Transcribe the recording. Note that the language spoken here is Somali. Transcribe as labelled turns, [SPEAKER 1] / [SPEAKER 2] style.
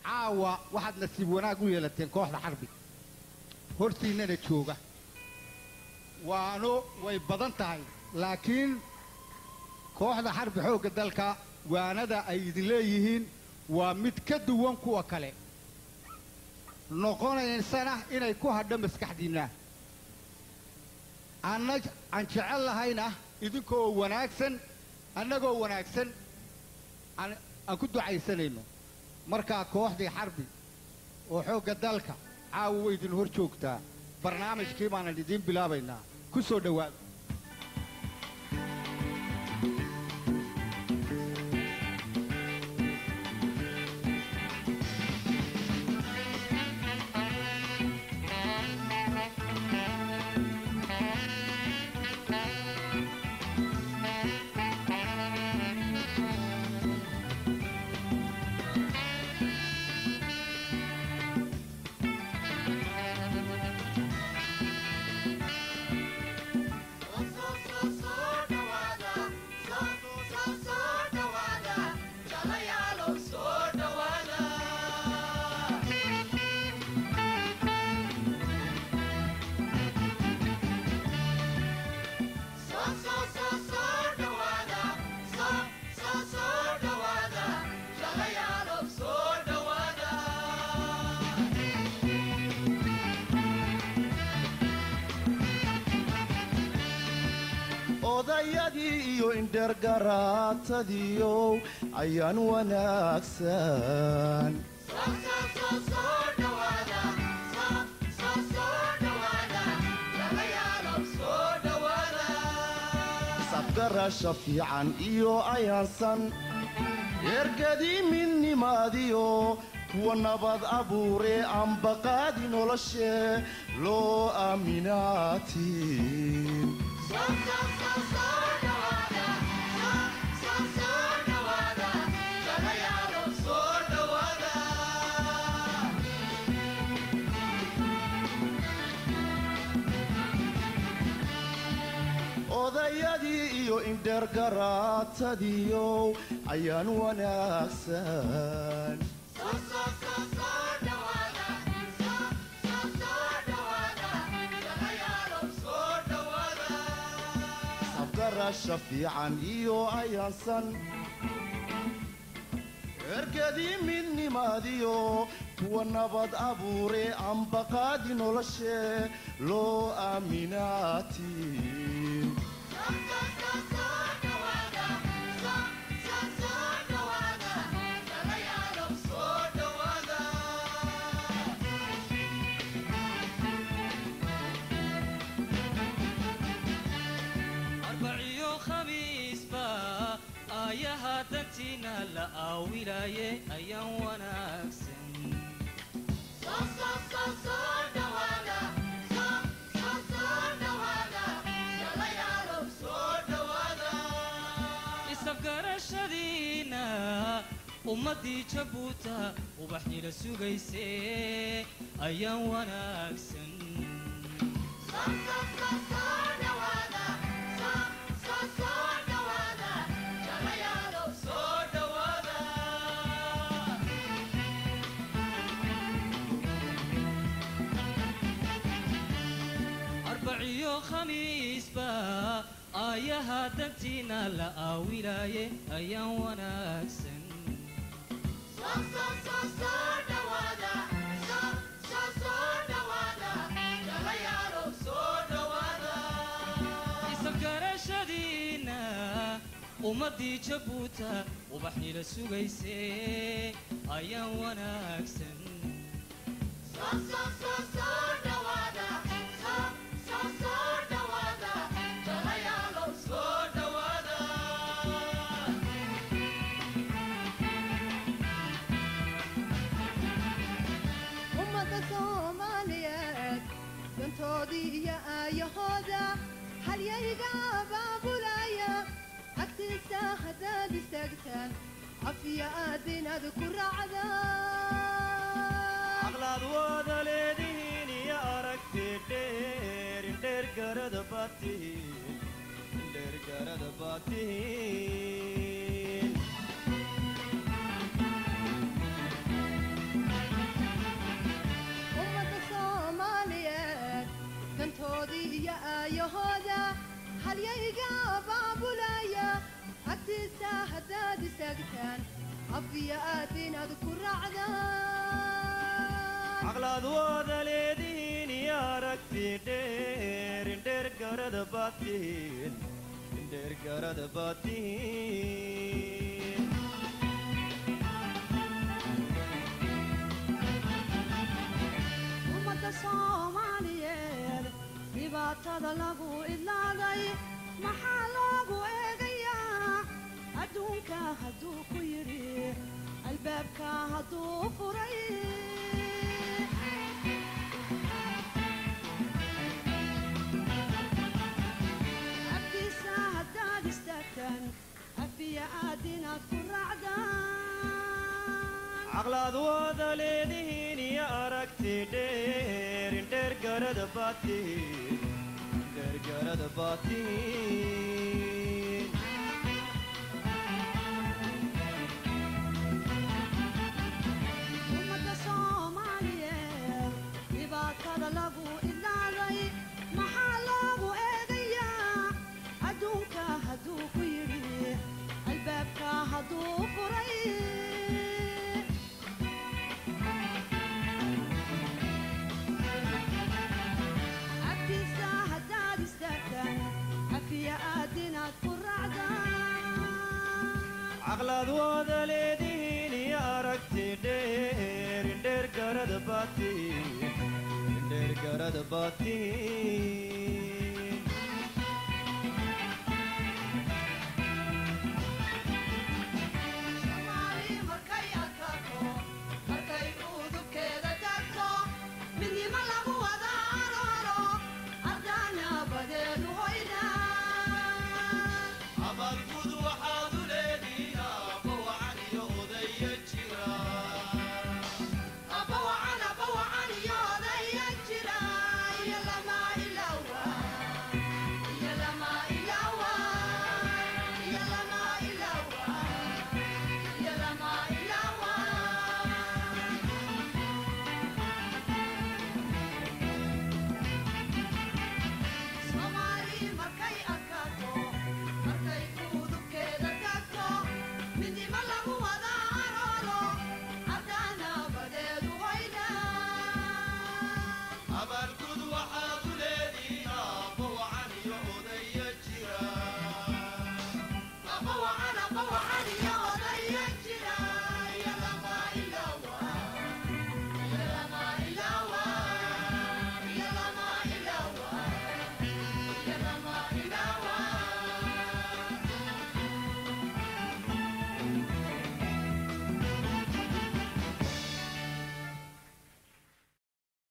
[SPEAKER 1] caawa waxaad nasiib wanaag u yeelateen kooxda xarbi hortiinnana jooga waano way badan tahay laakiin kooxda xarbi xoogga dalka waanada ay idin leeyihiin waa mid ka duwan kuwa kale noqonaysana inay ku hadho maskaxdiinna anna aan jecel lahayna idinkoo wanaagsan annagoo wanaagsan aan aan ku ducaysanayno markaa kooxdii xarbi oo xoogga dalka caawa way idin hor joogtaa barnaamijkii baanan idiin bilaabaynaa ku soo dhowaada
[SPEAKER 2] odayadii iyo indhergaraatadiiow ayaan wanaagsan sabgarasha fiican iyo ayaansan ergadii midnimaadiyo kuwa nabad abuuree aanbaqaadi noloshee loo aaminaatiin odayadii iyo indhergaraatadiiow ayaan wanaagsan sabgarasha fiican iyo ayaansan ergadii midnimaadiyo kuwa nabad abuuree aanbaqaadi noloshee loo aaminaatiin
[SPEAKER 3] arbaciyo khamiisba aayaha dantiina la aawilaaye ayaan wanaagsan isafgarashadiina ummaddii jabuuta ubaxnila sugayse ayaan wanaagsan arbaciyo khamiisba aayaha dantiina la aawilaaye ayaan wanaagsan isafgarashadiina ummaddii jabuuta ubaxnila sugayse ayaan wanaagsan
[SPEAKER 4] ummadda soomaaliyeed dantoodii iyo aayahooda halyayga abaabulaya agtiisa haddaad istaagtaan cafiya aad inaad ku raacdaan
[SPEAKER 5] aqlaad wada leedihiin iyo aragti dheer indheergarada baad tihiin indheergarada baad tihiin
[SPEAKER 4] aayahooda halyayga baabulaya agtiisa haddaad istaagtaan afiya aad inaad ku raacdaan
[SPEAKER 5] caqlaad wada leedihiin iyo aragti dheer indheer garada baad tihiin indheer garada baad tihiin
[SPEAKER 4] ummadda soomaaliyeed dhibaatada lagu idlaaday maxaa loogu eegayaa adduunka hadduu ku yidhi albaabka hadduu furay agtiisa haddaad istaagtaan afiya aad inaad ku raacdaan
[SPEAKER 5] caqlaad wada leedihiin iyo aragti dheer indheer garada baad tihiin indheer garada baad tihiin
[SPEAKER 4] ummadda soomaaliyeed dhibaatada lagu idlaaday maxaa loogu eegayaa adduunka hadduu ku yidhi albaabka hadduu furay agtiisa haddaad istaagtaan afiya aad inaad ku raacdaan
[SPEAKER 5] caqlaad wada leedihiin iyo aragti dheer indheer garada baad tihiin indheer garada baad tihiin